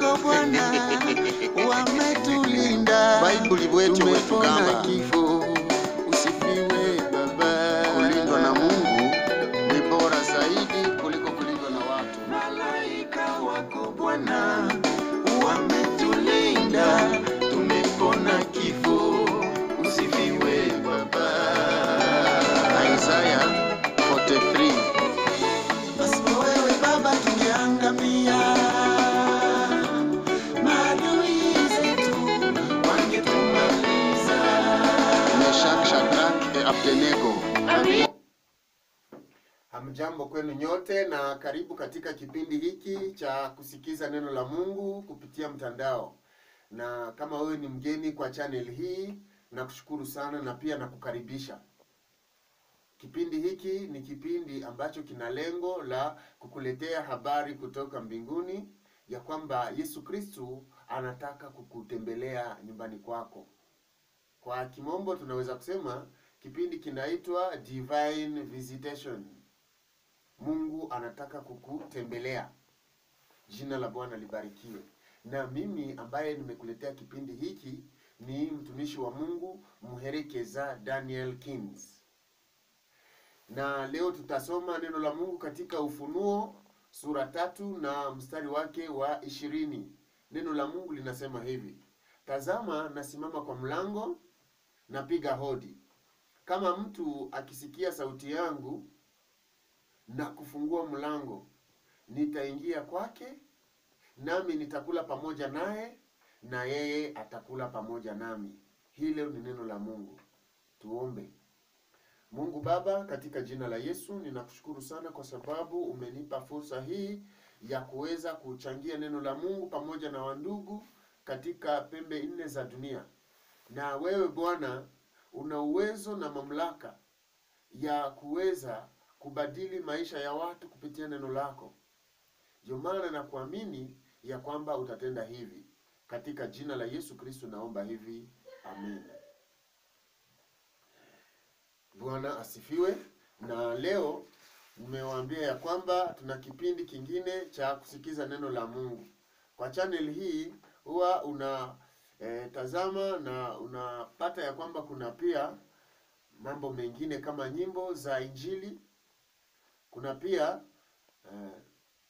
wako Bwana wametulinda, Baibuli wetu tumepona wetugamba kifo. Usifiwe Baba. kulindwa na Mungu ni bora zaidi kuliko kulindwa na watu. Malaika wako Bwana wametulinda, tumepona kifo. Usifiwe Baba. Isaya 43 Pasipo wewe Baba tungeangamia, maadui zetu wangetumaliza. Meshak, Shadrak, Abednego. Hamjambo kwenu nyote na karibu katika kipindi hiki cha kusikiza neno la Mungu kupitia mtandao. Na kama wewe ni mgeni kwa channel hii, nakushukuru sana na pia nakukaribisha. Kipindi hiki ni kipindi ambacho kina lengo la kukuletea habari kutoka mbinguni ya kwamba Yesu Kristu anataka kukutembelea nyumbani kwako. Kwa kimombo tunaweza kusema kipindi kinaitwa Divine Visitation. Mungu anataka kukutembelea. Jina la Bwana libarikiwe. Na mimi ambaye nimekuletea kipindi hiki ni mtumishi wa Mungu Muherekeza Daniel Kins. Na leo tutasoma neno la Mungu katika Ufunuo sura tatu na mstari wake wa ishirini. Neno la Mungu linasema hivi: Tazama, nasimama kwa mlango, napiga hodi. Kama mtu akisikia sauti yangu na kufungua mlango, nitaingia kwake, nami nitakula pamoja naye, na yeye atakula pamoja nami. Hilo ni neno la Mungu. Tuombe. Mungu Baba, katika jina la Yesu ninakushukuru sana kwa sababu umenipa fursa hii ya kuweza kuchangia neno la Mungu pamoja na wandugu katika pembe nne za dunia. Na wewe Bwana una uwezo na mamlaka ya kuweza kubadili maisha ya watu kupitia neno lako. Ndio maana na kuamini ya kwamba utatenda hivi. Katika jina la Yesu Kristo naomba hivi, amen. Bwana asifiwe. Na leo nimewaambia ya kwamba tuna kipindi kingine cha kusikiza neno la Mungu. Kwa channel hii huwa una eh, tazama na unapata ya kwamba kuna pia mambo mengine kama nyimbo za Injili. Kuna pia eh,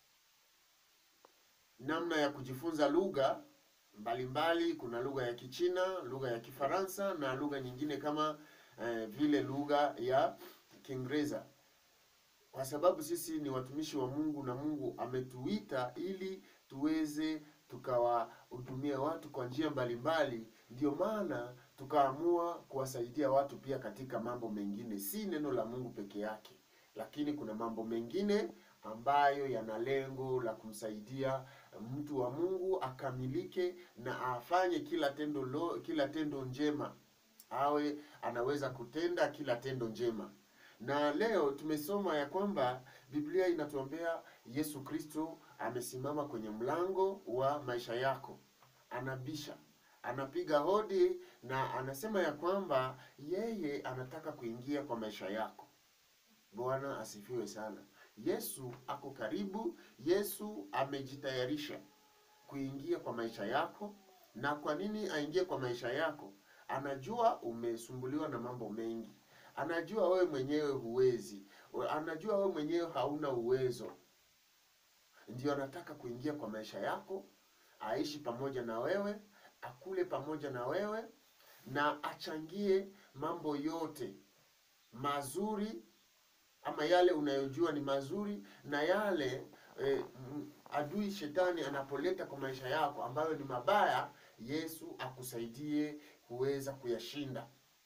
namna ya kujifunza lugha mbalimbali. Kuna lugha ya Kichina, lugha ya Kifaransa na lugha nyingine kama eh, vile lugha ya Kiingereza, kwa sababu sisi ni watumishi wa Mungu na Mungu ametuita ili tuweze tukawahudumia watu kwa njia mbalimbali. Ndio maana tukaamua kuwasaidia watu pia katika mambo mengine, si neno la Mungu peke yake, lakini kuna mambo mengine ambayo yana lengo la kumsaidia mtu wa Mungu akamilike na afanye kila tendo lo, kila tendo njema awe anaweza kutenda kila tendo njema. Na leo tumesoma ya kwamba Biblia inatuambia Yesu Kristo amesimama kwenye mlango wa maisha yako, anabisha, anapiga hodi na anasema ya kwamba yeye anataka kuingia kwa maisha yako. Bwana asifiwe sana. Yesu ako karibu, Yesu amejitayarisha kuingia kwa maisha yako. Na kwa nini aingie kwa maisha yako? Anajua umesumbuliwa na mambo mengi, anajua wewe mwenyewe huwezi, anajua wewe mwenyewe hauna uwezo. Ndio anataka kuingia kwa maisha yako, aishi pamoja na wewe, akule pamoja na wewe, na achangie mambo yote mazuri ama yale unayojua ni mazuri na yale eh, m- adui shetani anapoleta kwa maisha yako ambayo ni mabaya, Yesu akusaidie kuweza kuyashinda.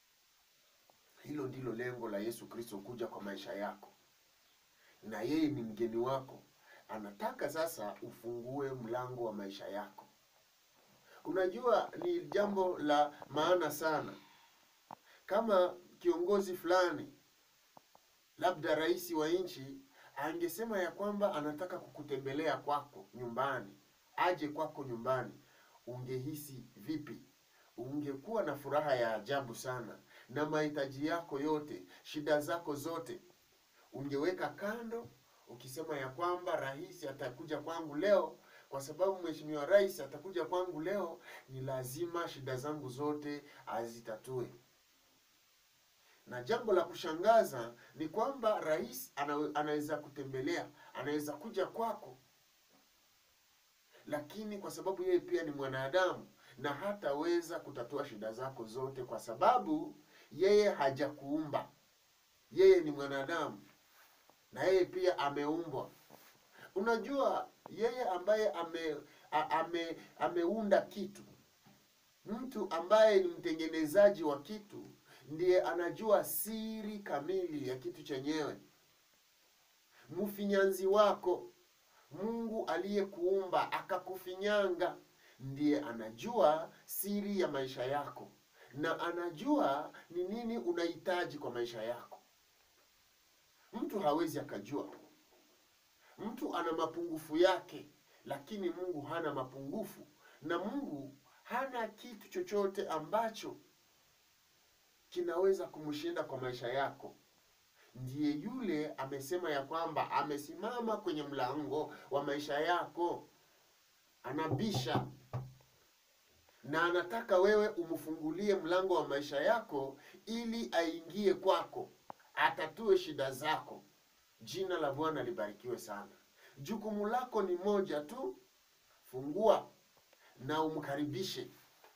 Hilo ndilo lengo la Yesu Kristo kuja kwa maisha yako, na yeye ni mgeni wako. Anataka sasa ufungue mlango wa maisha yako. Unajua, ni jambo la maana sana kama kiongozi fulani labda rais wa nchi angesema ya kwamba anataka kukutembelea kwako nyumbani, aje kwako nyumbani, ungehisi vipi? Ungekuwa na furaha ya ajabu sana, na mahitaji yako yote, shida zako zote ungeweka kando, ukisema ya kwamba rais atakuja kwangu leo kwa sababu mheshimiwa rais atakuja kwangu leo, ni lazima shida zangu zote azitatue. Na jambo la kushangaza ni kwamba rais ana, anaweza kutembelea, anaweza kuja kwako, lakini kwa sababu yeye pia ni mwanadamu na hataweza kutatua shida zako zote, kwa sababu yeye hajakuumba. Yeye ni mwanadamu na yeye pia ameumbwa. Unajua, yeye ambaye ame, a- ame, ameunda kitu, mtu ambaye ni mtengenezaji wa kitu ndiye anajua siri kamili ya kitu chenyewe. Mfinyanzi wako Mungu aliyekuumba akakufinyanga ndiye anajua siri ya maisha yako na anajua ni nini unahitaji kwa maisha yako. Mtu hawezi akajua. Mtu ana mapungufu yake, lakini Mungu hana mapungufu, na Mungu hana kitu chochote ambacho kinaweza kumshinda kwa maisha yako. Ndiye yule amesema ya kwamba amesimama kwenye mlango wa maisha yako, anabisha na anataka wewe umfungulie mlango wa maisha yako ili aingie kwako, atatue shida zako. Jina la Bwana libarikiwe sana. Jukumu lako ni moja tu, fungua na umkaribishe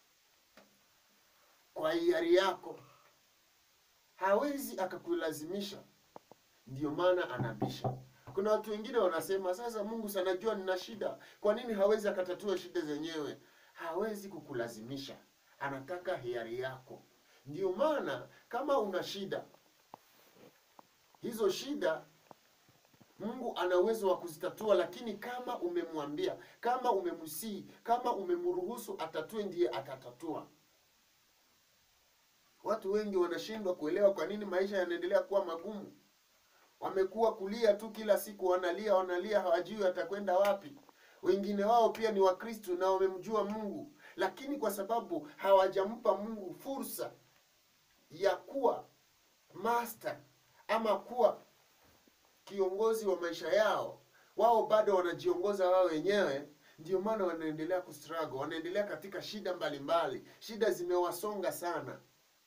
kwa hiari yako. Hawezi akakulazimisha, ndio maana anabisha. Kuna watu wengine wanasema, sasa Mungu sanajua nina shida, kwa nini hawezi akatatua shida zenyewe? Hawezi kukulazimisha, anataka hiari yako. Ndio maana kama una shida, hizo shida Mungu ana uwezo wa kuzitatua, lakini kama umemwambia, kama umemsii, kama umemruhusu atatue, ndiye atatatua. Watu wengi wanashindwa kuelewa kwa nini maisha yanaendelea kuwa magumu. Wamekuwa kulia tu kila siku, wanalia wanalia, hawajui watakwenda wapi. Wengine wao pia ni Wakristo na wamemjua Mungu, lakini kwa sababu hawajampa Mungu fursa ya kuwa master ama kuwa kiongozi wa maisha yao, wao bado wanajiongoza wao wenyewe. Ndio maana wanaendelea kustruggle, wanaendelea katika shida mbalimbali mbali. Shida zimewasonga sana,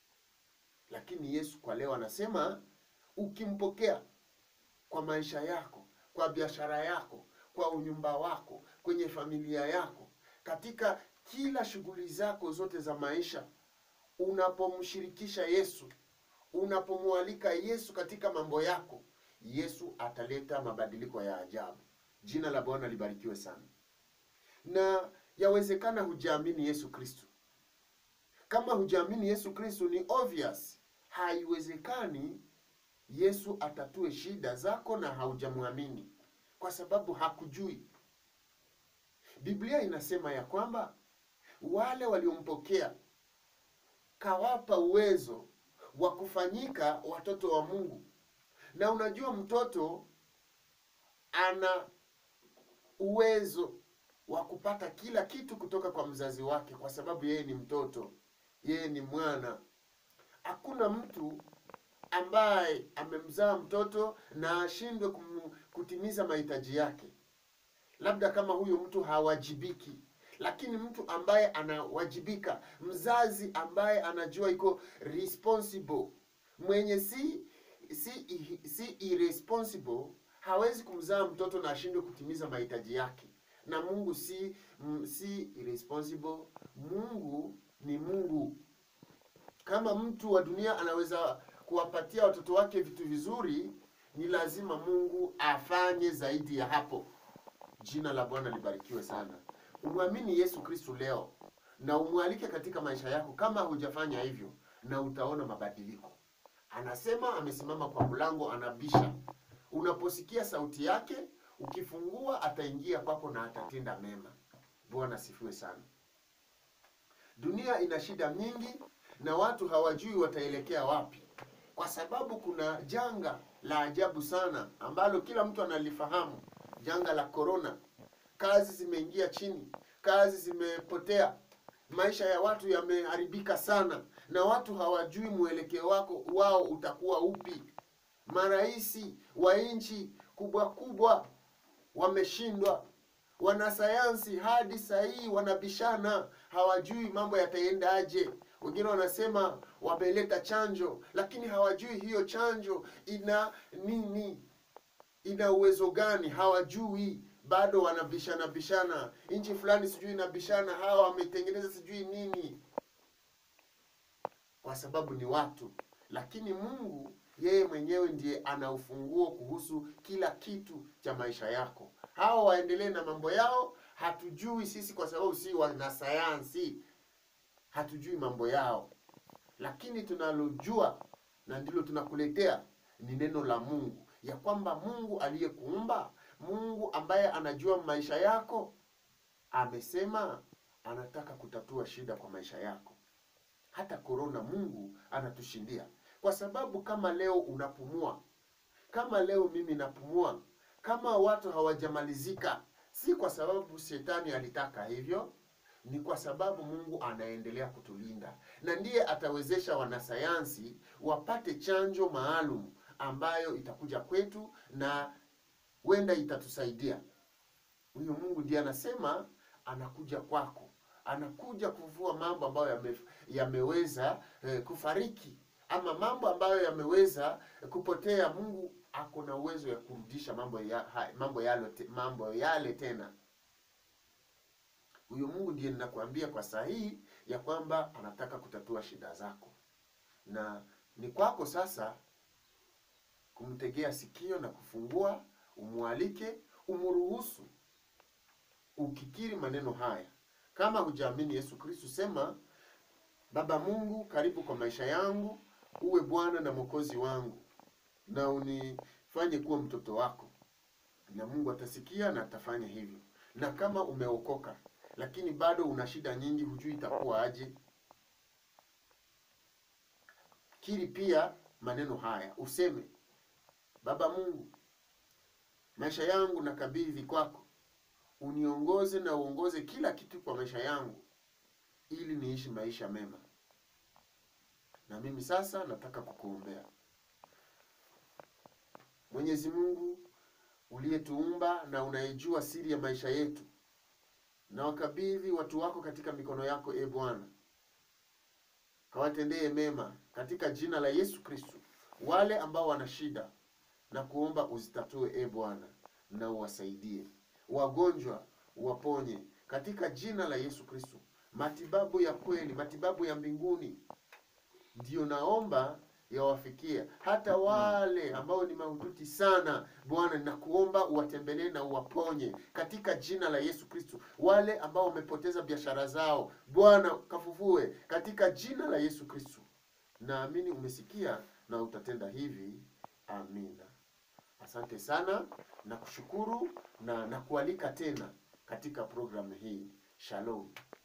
lakini Yesu kwa leo anasema ukimpokea kwa maisha yako, kwa biashara yako, kwa unyumba wako, kwenye familia yako, katika kila shughuli zako zote za maisha, unapomshirikisha Yesu, unapomwalika Yesu katika mambo yako, Yesu ataleta mabadiliko ya ajabu. Jina la Bwana libarikiwe sana. Na yawezekana hujaamini Yesu Kristo. Kama hujaamini Yesu Kristo, ni obvious, haiwezekani Yesu atatue shida zako na haujamwamini, kwa sababu hakujui. Biblia inasema ya kwamba wale waliompokea kawapa uwezo wa kufanyika watoto wa Mungu. Na unajua mtoto ana uwezo wa kupata kila kitu kutoka kwa mzazi wake, kwa sababu yeye ni mtoto, yeye ni mwana. Hakuna mtu ambaye amemzaa mtoto na ashindwe kum- kutimiza mahitaji yake, labda kama huyo mtu hawajibiki. Lakini mtu ambaye anawajibika, mzazi ambaye anajua iko responsible, mwenye si si si irresponsible, hawezi kumzaa mtoto na ashindwe kutimiza mahitaji yake. Na Mungu si m, si irresponsible. Mungu ni Mungu. Kama mtu wa dunia anaweza kuwapatia watoto wake vitu vizuri, ni lazima Mungu afanye zaidi ya hapo. Jina la Bwana libarikiwe sana. Umwamini Yesu Kristo leo na umwalike katika maisha yako, kama hujafanya hivyo, na utaona mabadiliko. Anasema amesimama kwa mlango, anabisha. Unaposikia sauti yake, ukifungua, ataingia kwako na atatenda mema. Bwana sifiwe sana. Dunia ina shida nyingi na watu hawajui wataelekea wapi, kwa sababu kuna janga la ajabu sana ambalo kila mtu analifahamu, janga la korona. Kazi zimeingia chini, kazi zimepotea, maisha ya watu yameharibika sana, na watu hawajui mwelekeo wako wao utakuwa upi. Maraisi wa nchi kubwa kubwa wameshindwa, Wanasayansi hadi saa hii wanabishana, hawajui mambo yataendaje. Wengine wanasema wameleta chanjo, lakini hawajui hiyo chanjo ina nini, ina uwezo gani, hawajui bado wanabishana bishana. Nchi fulani sijui inabishana, hawa wametengeneza sijui nini, kwa sababu ni watu. Lakini Mungu yeye mwenyewe ndiye ana ufunguo kuhusu kila kitu cha maisha yako. Hawa waendelee na mambo yao, hatujui sisi, kwa sababu si wanasayansi, hatujui mambo yao, lakini tunalojua na ndilo tunakuletea ni neno la Mungu, ya kwamba Mungu aliyekuumba, Mungu ambaye anajua maisha yako, amesema anataka kutatua shida kwa maisha yako. Hata korona Mungu anatushindia, kwa sababu kama leo unapumua, kama leo mimi napumua, kama watu hawajamalizika, si kwa sababu shetani alitaka hivyo, ni kwa sababu Mungu anaendelea kutulinda, na ndiye atawezesha wanasayansi wapate chanjo maalum ambayo itakuja kwetu na wenda itatusaidia. Huyu Mungu ndiye anasema anakuja kwako, anakuja kuvua mambo ambayo yame, yameweza eh, kufariki ama mambo ambayo yameweza kupotea. Mungu ako na uwezo ya kurudisha mambo ya, ha- mambo yale, te- mambo yale tena. Huyo Mungu ndiye ninakuambia kwa sahihi ya kwamba anataka kutatua shida zako, na ni kwako sasa kumtegea sikio na kufungua, umwalike, umruhusu, ukikiri maneno haya. Kama hujaamini Yesu Kristo, sema Baba Mungu, karibu kwa maisha yangu, uwe Bwana na Mwokozi wangu, na unifanye kuwa mtoto wako, na Mungu atasikia na atafanya hivyo. Na kama umeokoka lakini bado una shida nyingi, hujui itakuwa aje, kiri pia maneno haya, useme Baba Mungu, maisha yangu nakabidhi kwako, uniongoze na uongoze kila kitu kwa maisha yangu, ili niishi maisha mema. Na mimi sasa nataka kukuombea. Mwenyezi Mungu uliyetuumba na unayejua siri ya maisha yetu, na wakabidhi watu wako katika mikono yako, e Bwana, kawatendee mema katika jina la Yesu Kristo. Wale ambao wana shida na kuomba uzitatue, e Bwana, na uwasaidie. Wagonjwa uwaponye katika jina la Yesu Kristo. Matibabu ya kweli, matibabu ya mbinguni ndiyo naomba yawafikie hata wale ambao ni mahututi sana. Bwana, ninakuomba uwatembelee na uwaponye katika jina la Yesu Kristo. Wale ambao wamepoteza biashara zao, Bwana kafufue katika jina la Yesu Kristo. Naamini umesikia na utatenda hivi. Amina. Asante sana na kushukuru na nakualika tena katika programu hii. Shalom.